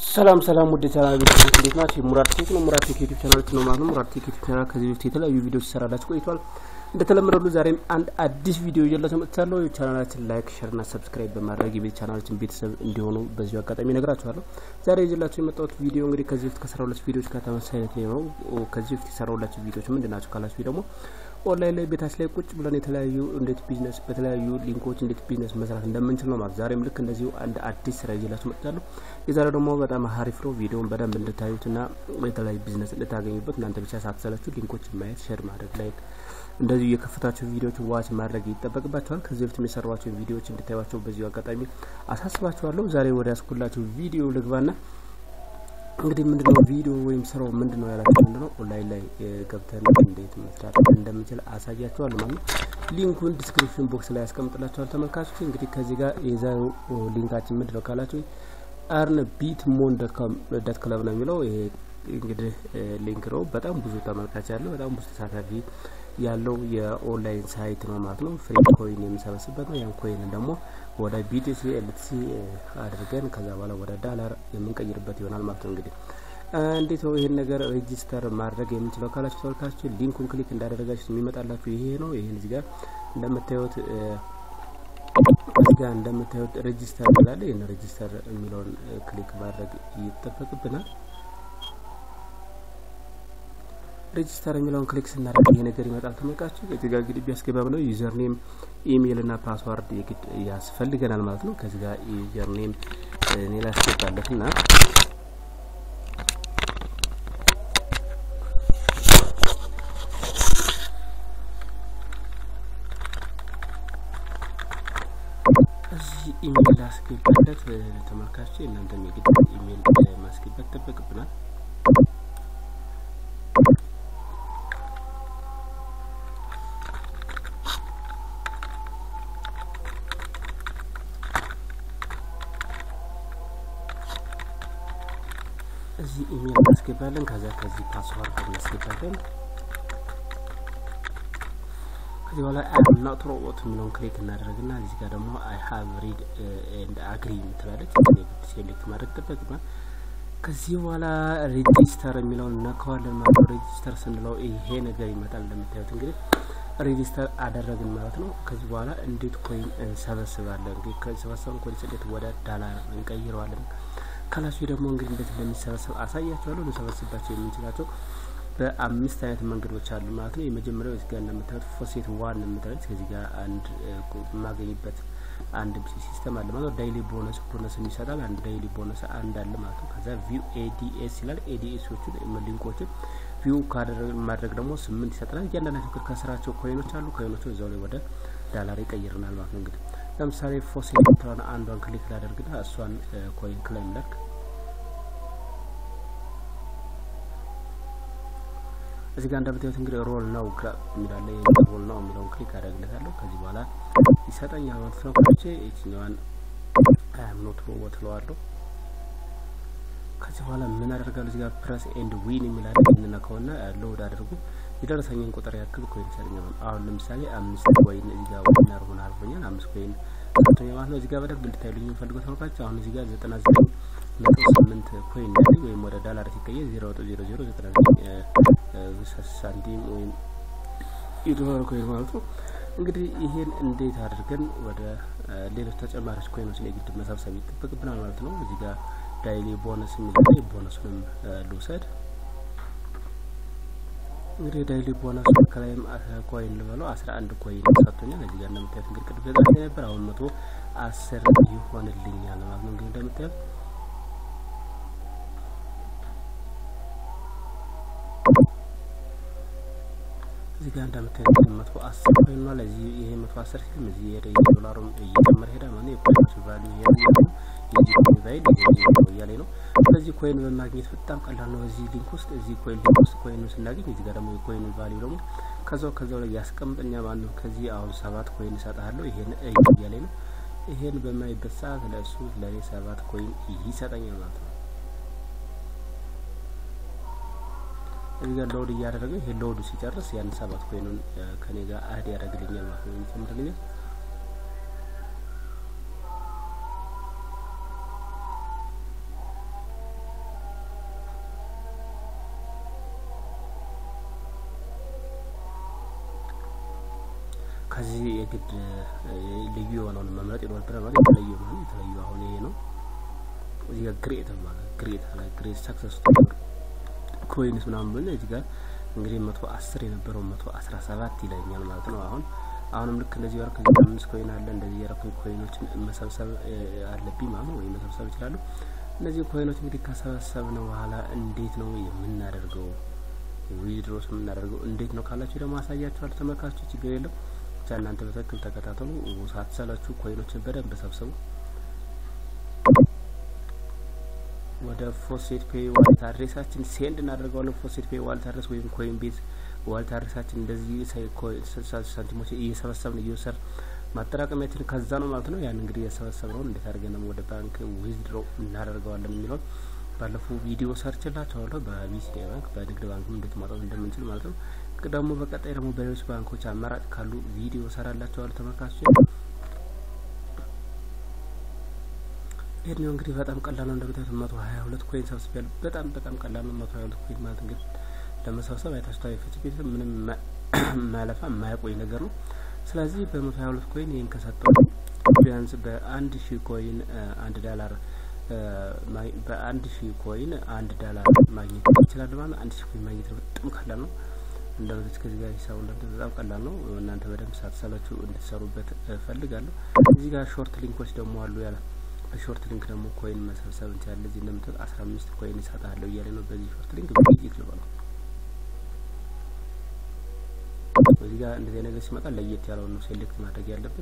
ሰላም ሰላም ውድ ቻናል ቤተሰቦች እንዴት ናቸው? ሙራድ ቴክ ነው። ሙራድ ቴክ ዩቲዩብ ቻናላችን ነው ማለት ነው። ሙራድ ቴክ ዩቲዩብ ቻናል ከዚህ በፊት የተለያዩ ቪዲዮዎች ይሰራላችሁ ቆይቷል። እንደተለመደው ዛሬም አንድ አዲስ ቪዲዮ ይዤላችሁ መጥቻለሁ። ቻናላችን ላይክ፣ ሼር እና ሰብስክራይብ በማድረግ የቤት ቻናላችን ቤተሰብ እንዲሆኑ በዚሁ አጋጣሚ እነግራችኋለሁ። ዛሬ ይዤላችሁ የመጣሁት ቪዲዮ እንግዲህ ከዚህ በፊት ከሰራሁላችሁ ቪዲዮዎች ጋር ተመሳሳይነት ነው። ከዚህ በፊት የሰራሁላችሁ ቪዲዮዎች ምንድን ናቸው ካላችሁ ደግሞ ኦንላይን ላይ ቤታች ላይ ቁጭ ብለን የተለያዩ እንዴት ቢዝነስ በተለያዩ ሊንኮች እንዴት ቢዝነስ መስራት እንደምንችል ነው ማለት። ዛሬም ልክ እንደዚሁ አንድ አዲስ ስራ ይዤላችሁ መጥቻለሁ። የዛሬው ደግሞ በጣም ሀሪፍ ነው። ቪዲዮውን በደንብ እንድታዩትና የተለያዩ ቢዝነስ እንድታገኙበት እናንተ ብቻ ሳትሰለችሁ ሊንኮች ማየት፣ ሼር ማድረግ ላይ እንደዚሁ የከፈታቸው ቪዲዮዎች ዋች ማድረግ ይጠበቅባቸዋል። ከዚህ በፊት የሰሯቸው ቪዲዮዎች እንድታዩቸው በዚሁ አጋጣሚ አሳስባችኋለሁ። ዛሬ ወደ ያስኩላችሁ ቪዲዮ ልግባና እንግዲህ ምንድነው ቪዲዮ ወይም ስራው ምንድነው ያላችሁ ምንድነው ኦንላይን ላይ ገብተን እንዴት መስራት እንደምንችል አሳያችኋል ማለት ነው። ሊንኩን ዲስክሪፕሽን ቦክስ ላይ ያስቀምጥላችኋል ተመልካቾች። እንግዲህ ከዚህ ጋር የዛሬው ሊንካችን ምንድነው ካላችሁ አርን ቢት ሞን ዶት ክለብ ነው የሚለው ይሄ እንግዲህ ሊንክ ነው። በጣም ብዙ ተመልካች ያለው በጣም ብዙ ተሳታፊ ያለው የኦንላይን ሳይት ነው ማለት ነው። ፍሪ ኮይን የምንሰበስበት ነው። ያን ኮይን ደግሞ ወደ ቢቲሲ ኤልቲሲ አድርገን ከዛ በኋላ ወደ ዳላር የምንቀይርበት ይሆናል ማለት ነው። እንግዲህ እንዴት ነው ይሄን ነገር ሬጂስተር ማድረግ የምንችለው ካላችሁ ተመልካቾች ሊንኩን ክሊክ እንዳደረጋችሁ የሚመጣላችሁ ይሄ ነው። ይሄን እዚህ ጋር እንደምታዩት እዚህ ጋር እንደምታዩት ሬጂስተር ይላል። ይሄን ሬጂስተር የሚለውን ክሊክ ማድረግ ይጠበቅብናል። ሬጂስተር የሚለውን ክሊክ ስናደርግ ይሄ ነገር ይመጣል። ተመልካች እዚህ ጋር እንግዲህ ቢያስገባ ብለው ዩዘር ኔም፣ ኢሜይል እና ፓስዋርድ የግድ ያስፈልገናል ማለት ነው። ከዚህ ጋር ዩዘር ኔም እኔ ላስገባለት እና እዚህ ኢሜይል ላስገባለት ተመልካች፣ እናንተም የግድ ኢሜይል ማስገባት ይጠበቅብናል። እዚህ ኢሜል እናስገባለን። ከዛ ከዚህ ፓስዋርድ እናስገባለን። ከዚህ በኋላ አም ናት ሮቦት የሚለውን ክሊክ እናደርግና እዚህ ጋር ደግሞ አይ ሀቭ ሪድ ኤንድ አግሪ የምትላለች ሴሌክት ማድረግ ይጠበቅብናል። ከዚህ በኋላ ሬጂስተር የሚለውን እነካዋለን ማለት ነው። ሬጂስተር ስንለው ይሄ ነገር ይመጣል። እንደምታዩት እንግዲህ ሬጂስተር አደረግን ማለት ነው። ከዚህ በኋላ እንዴት ኮይን እንሰበስባለን? እንግዲህ ከሰበሰብን ኮይን እንዴት ወደ ዳላር እንቀይረዋለን ካላችሁ ደግሞ እንግዲህ እንዴት እንደሚሰበሰብ አሳያችኋለሁ። ልንሰበስባቸው የምንችላቸው በአምስት አይነት መንገዶች አሉ ማለት ነው። የመጀመሪያው እዚህ ጋር እንደምታዩት ፎሴት ዋን የምታዩት ከዚህ ጋር አንድ የማገኝበት አንድ ሲስተም አለ ማለት ነው። ዳይሊ ቦነስ ቦነስ ይሰጣል። አንድ ዳይሊ ቦነስ አንድ አለ ማለት ነው። ከዛ ቪው ኤዲኤስ ይላል። ኤዲኤሶቹን ሊንኮችን ቪው ማድረግ ደግሞ ስምንት ይሰጠናል። እያንዳንዳቸው ከስራቸው ኮይኖች አሉ። ኮይኖቹ እዛው ላይ ወደ ዳላር ይቀይርናል ማለት ነው እንግዲህ ለምሳሌ ፎሴት የምትለውን አንዷን ክሊክ ላደርግና እሷን ኮይን ክላይም ላድርግ። እዚህ ጋር እንደምታዩት እንግዲህ ሮል ነው ግራብ የሚላለ ሮል ነው የሚለውን ክሊክ አደርግለታለሁ። ከዚህ በኋላ ይሰጠኛል ማለት ነው። ከቼ የትኛዋን ኖት ሮቦት ለዋለሁ። ከዚህ በኋላ ምን አደርጋለሁ? እዚህ ጋር ፕረስ ኤንድ ዊን የሚላለ እንነካውና ሎድ አድርጉ የደረሰኝን ቁጥር ያክል ኮይን ይሰጠኛል። አሁን ለምሳሌ አምስት ኮይን እዚህ ጋር ዊነር ሆነ አልፎኛል። አምስት ኮይን ሰጥቶኛል ማለት ነው። እዚህ ጋር በደንብ እንድታዩልኝ የምፈልገው ተመልካቾች አሁን እዚህ ጋር ዘጠና ዘጠኝ ነጥብ ስምንት ኮይን ያለኝ ወይም ወደ ዳላር ሲቀየር ዜሮ ነጥብ ዜሮ ዜሮ ዘጠና ዘጠኝ ሳንቲም ወይም የዶላር ኮይን ማለት ነው። እንግዲህ ይሄን እንዴት አድርገን ወደ ሌሎች ተጨማሪዎች ኮይኖች ላይ ግድ መሰብሰብ ይጠበቅብናል ማለት ነው። እዚህ ጋር ዳይሊ ቦነስ የሚል ቦነሱንም ልውሰድ እንግዲህ ዳይሊ ቦነስ ከላይም ኮይን ልበለው አስራ አንድ ኮይን ሰጥቶኛል። እዚህ ጋር እንደምታዩት እንግዲህ ቅድም ገዛ ነበር አሁን መቶ አስር ይሆንልኛል ማለት ነው። እንግዲህ እንደምታዩት እዚህ ጋር እንደምታዩት መቶ አስር ኮይን ነው። ለዚህ ይሄ መቶ አስር ሲልም እዚህ የዶላሩም እየጨመረ ሄዳ ማለት የኮይኖች ቫልዩ ይሄ የዚህ ኮይን ቫይል እያለ ነው። ስለዚህ ኮይን በማግኘት በጣም ቀላል ነው። እዚህ ሊንክ ውስጥ እዚህ ኮይን ሊንክ ውስጥ ኮይን ስናገኝ እዚህ ጋር ደግሞ የኮይን ቫልዩ ደግሞ ከዛው ከዛው ላይ ያስቀምጠኛ ማለት ነው። ከዚህ አሁን ሰባት ኮይን እሰጥሃለሁ ይሄን እያለ ነው። ይሄን በማይበት ሰዓት ለእሱ ለእኔ ሰባት ኮይን ይሰጠኛል ማለት ነው። እዚህ ጋር ሎድ እያደረገ ይሄ ሎዱ ሲጨርስ ያን ሰባት ኮይኑን ከኔ ጋር አህድ ያደርግልኛል ማለት ነው። የሚጨምርልኛል ከዚህ የግድ ልዩ የሆነውን መምረጥ ይኖርብናል። ማለት የተለዩ ማለት የተለዩ አሁን ይሄ ነው። እዚህ ጋር ግሬት ማለት ግሬት አለ ግሬት ሰክሰስ ኮይንስ ምናምን ብለን እዚህ ጋር እንግዲህ መቶ አስር የነበረው መቶ አስራ ሰባት ይለኛል ማለት ነው። አሁን አሁንም ልክ እንደዚህ ያረኩ እዚህ አምስት ኮይን አለ እንደዚህ ያረኩ ኮይኖችን መሰብሰብ አለብኝ ማለት ነው፣ ወይም መሰብሰብ ይችላሉ። እነዚህ ኮይኖች እንግዲህ ከሰበሰብን በኋላ እንዴት ነው የምናደርገው? ዊድሮስ የምናደርገው እንዴት ነው ካላችሁ ደግሞ አሳያችኋል ተመልካቾች፣ ችግር የለም ብቻ እናንተ በትክክል ተከታተሉ፣ ሳትሰላችሁ ኮይኖችን በደንብ ሰብስቡ። ወደ ፎሴት ፔይ ዋሌት አድሬሳችን ሴንድ እናደርገዋለን። ፎሴት ፔይ ዋሌት አድሬስ ወይም ኮይን ቤዝ ዋሌት አድሬሳችን እንደዚህ ሳንቲሞች እየሰበሰብን እየወሰድ ማጠራቀሚያችን ከዛ ነው ማለት ነው። ያን እንግዲህ የሰበሰብነውን እንዴት አድርገን ደግሞ ወደ ባንክ ዊዝድሮ እናደርገዋለን የሚለውን ባለፈው ቪዲዮ ሰርችላችኋለሁ። በቢሲዲ ባንክ በንግድ ባንክም እንዴት ማውጣት እንደምንችል ማለት ነው። ደግሞ በቀጣይ ደግሞ በሌሎች ባንኮች አማራጭ ካሉ ቪዲዮ ሰራላችኋለሁ ተመልካቾች። ይሄኛው እንግዲህ በጣም ቀላል ነው። እንደምታዩት መቶ ሀያ ሁለት ኮይን ሰብስቤያለሁ። በጣም በጣም ቀላል ነው። መቶ ሀያ ሁለት ኮይን ማለት እንግዲህ ለመሰብሰብ አይታችኋል። የፍትቤት ምንም ማለፋ የማያቆይ ነገር ነው። ስለዚህ በመቶ ሀያ ሁለት ኮይን ይህን ከሰጠው ቢያንስ በአንድ ሺህ ኮይን አንድ ዳላር በአንድ ሺህ ኮይን አንድ ዳላር ማግኘት ይችላል ማለት አንድ ሺህ ኮይን ማግኘት በጣም ቀላል ነው። እንደምት ከዚህ ጋር ሂሳቡ እንደምት በጣም ቀላል ነው። እናንተ በደንብ ሳትሰላችሁ እንድትሰሩበት እፈልጋለሁ። እዚህ ጋር ሾርት ሊንኮች ደግሞ አሉ ያለ በሾርት ሊንክ ደግሞ ኮይን መሰብሰብ እንችላለን። እዚህ እንደምትል አስራ አምስት ኮይን ይሰጣለሁ እያለ ነው። በዚህ ሾርት ሊንክ ቪዚት ልበለው። በዚህ ጋር እንደዚህ ነገር ሲመጣ ለየት ያለውን ነው ሴሌክት ማድረግ ያለብን።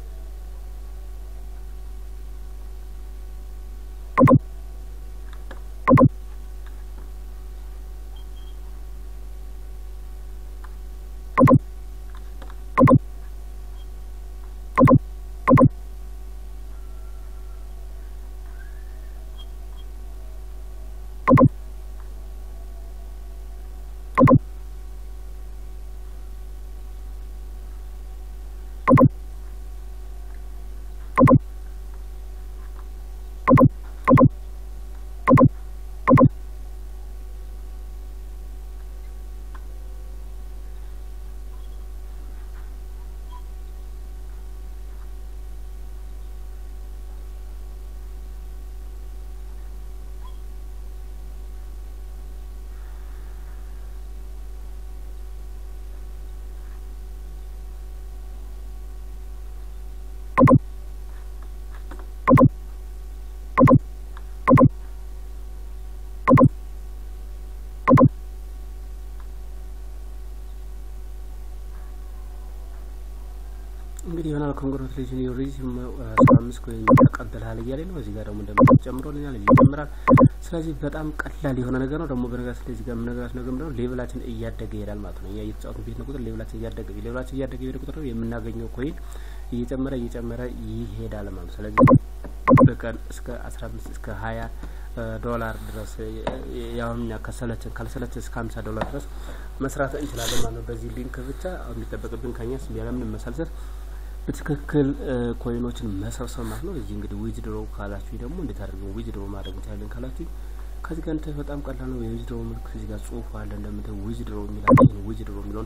እንግዲህ ይሆናል ኮንግራቹሌሽን ዩ ሪች አስራ አምስት ኮይን ተቀብልሃል እያለ ነው። እዚህ ጋር ደግሞ እንደምት ጨምሮልኛል ይጨምራል። ስለዚህ በጣም ቀላል የሆነ ነገር ነው። ደግሞ በነገራችን ላይ እዚህ ጋር የምነግራችሁ ነገር ምንድነው ሌቭላችን እያደገ ይሄዳል ማለት ነው። እኛ እየተጫወትን ቤት ነው ቁጥር ሌቭላችን እያደገ ሌቭላችን እያደገ የሄደ ቁጥር የምናገኘው ኮይን እየጨመረ እየጨመረ ይሄዳል ማለት ነው። ስለዚህ በቀን እስከ አስራ አምስት እስከ ሀያ ዶላር ድረስ ያሁን እኛ ከሰለችን ካልሰለችን እስከ ሀምሳ ዶላር ድረስ መስራት እንችላለን ማለት ነው። በዚህ ሊንክ ብቻ የሚጠበቅብን ከኛ ያለምንም መሰልሰል በትክክል ኮይኖችን መሰብሰብ ማለት ነው። እዚህ እንግዲህ ዊዝድሮ ካላችሁ ደግሞ እንዴት አድርገን ዊዝድሮ ማድረግ እንችላለን ካላችሁ ከዚህ ጋር እንትን በጣም ቀላል ነው። የዊዝድሮ ምልክት እዚህ ጋር ጽሁፍ አለ እንደምታዩ ዊዝድሮ የሚላችሁ ዊዝድሮ የሚለውን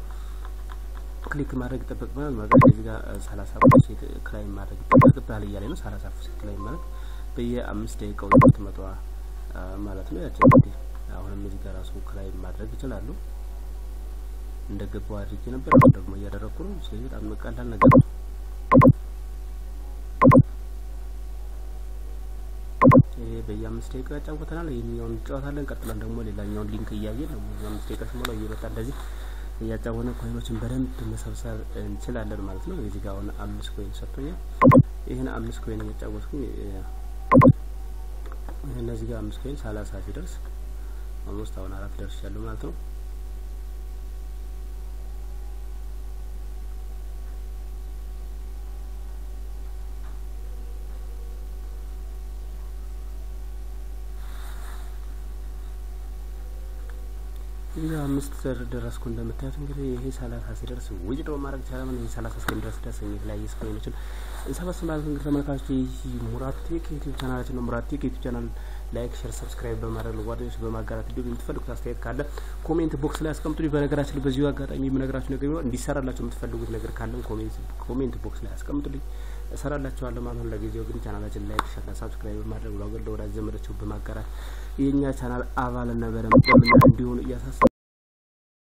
ክሊክ ማድረግ ይጠበቅብናል ማለት ነው። እዚህ ጋር ሰላሳ ፐርሴንት ክላይም ማድረግ ይጠበቅብናል እያለ ነው። ሰላሳ ፐርሴንት ክላይም ማለት በየአምስት ደቂቃው ሁለት መቶ ማለት ነው። ያቸው እንግዲህ አሁንም እዚህ ጋር ራሱ ክላይም ማድረግ ይችላሉ። እንደገባው አድርጌ ነበር ደግሞ እያደረኩ ነው። ስለዚህ በጣም ቀላል ነገር ነው። ይሄ በየአምስት ደቂቃ ያጫወተናል። ይህኛውን እንጫወታለን። ቀጥለን ደግሞ ሌላኛውን ሊንክ እያየን ደግሞ አምስት ደቂቃ ሲሞላው እየመጣ እንደዚህ እያጫወነ ኮይኖችን በደንብ መሰብሰብ እንችላለን ማለት ነው። እዚህ ጋር አሁን አምስት ኮይን ሰጥቶኛል። ይህን አምስት ኮይን እያጫወትኩኝ እነዚህ ጋር አምስት ኮይን ሰላሳ ሲደርስ ኦልሞስት አሁን አራት ደርሻለሁ ማለት ነው። ይህ አምስት ደረስኩ እንደምታዩት እንግዲህ ይሄ ሰላሳ ሲደርስ ዊዝድሮ ማድረግ ይቻላል። ይሄ ሰላሳ እስከሚደርስ ድረስ የተለያየ ስኮይኖችን እንሰበስብ ማለት እንግዲህ ተመልካቾች ይህ ሙራት ቴክ ዩቲዩብ ቻናላችን ነው። ሙራት ቴክ ዩቲዩብ ቻናል ላይክ፣ ሼር፣ ሰብስክራይብ በማድረግ ለጓደኞች በማጋራት እንዲሁም የምትፈልጉት አስተያየት ካለ ኮሜንት ቦክስ ላይ አስቀምጡልኝ። በነገራችን ላይ በዚሁ አጋጣሚ የምነግራችሁ ነገር ቢኖር እንዲሰራላችሁ የምትፈልጉት ነገር ካለም ኮሜንት ቦክስ ላይ አስቀምጡልኝ፣ እሰራላችኋለሁ ማለት ነው። ለጊዜው ግን ቻናላችን ላይክ፣ ሼር፣ ሰብስክራይብ በማድረግ ለወገን ለወዳጅ ዘመዶቻችሁ በማጋራት የእኛ ቻናል አባልና በደንብ እንዲሆኑ እያሳሰ